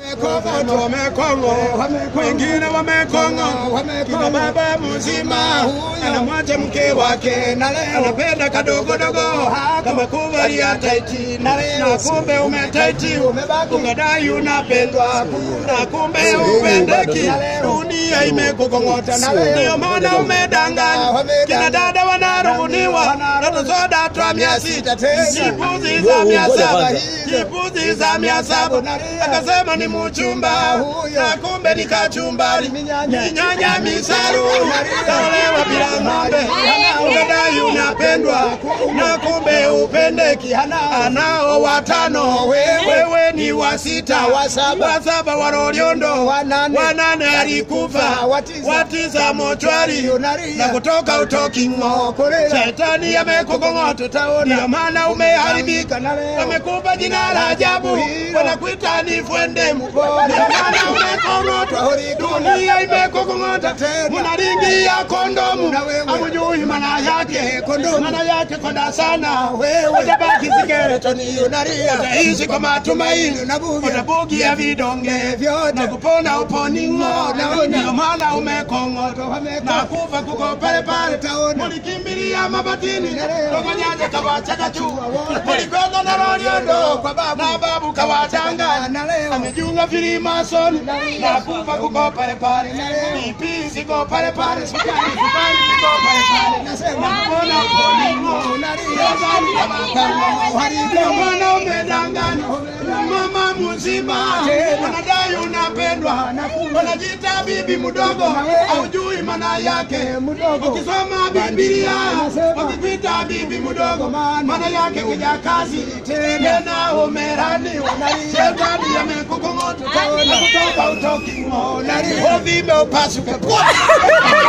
watu wamekongo, wengine wamekongo, kina baba mzima anamwacha mke wake, anapenda kadogodogo kama kuvalia taiti, na kumbe umetaiti, ukadai unapendwa, na kumbe upendeki, dunia imekukong'ota, ndio maana umedanganya. Kina dada wanarubuniwa ndoto soda twa mia sita jipuzi za mia saba jipuzi za mia saba akasema ni muchumba na kumbe ni kachumbari minyanya misaru kaolewa bila ng'ombe ukadai unapendwa na kumbe upendeki anao watano wewe ni wa sita wa saba waroliondo wanane alikufa watisa mochwari na kutoka utoki ng'o shetani amekukong'ota ndio maana umeharibika amekupa jina la ajabu wanakuita ni fwendemu ndio maana umekong'otwa dunia imekukong'ota munaringia kondomu amujui maana yake maana yake konda sana utabaki sikeretoni utaishi kwa matumaini utabugia vidonge na kupona uponing'o ndio maana umekong'otwa na kufa kuko pale pale mulikimbilia mabatini tokonyanja kawachaka juu mulikwenda na roliondo kwa babu na babu kawachanga amejiunga filimasoni na kufa kuko pale pale ipi ziko pale pale sukari sukari ziko pale pale na kupona uponing'o ndio maana umedanganya mama mzima unadai unapendwa unajiita bibi mdogo haujui maana yake ukisoma Biblia ukipita bibi mdogo maana yake kijakazi tena umeraniwa shetani amekukong'ota na kutoka utoki ng'o uvime upasuke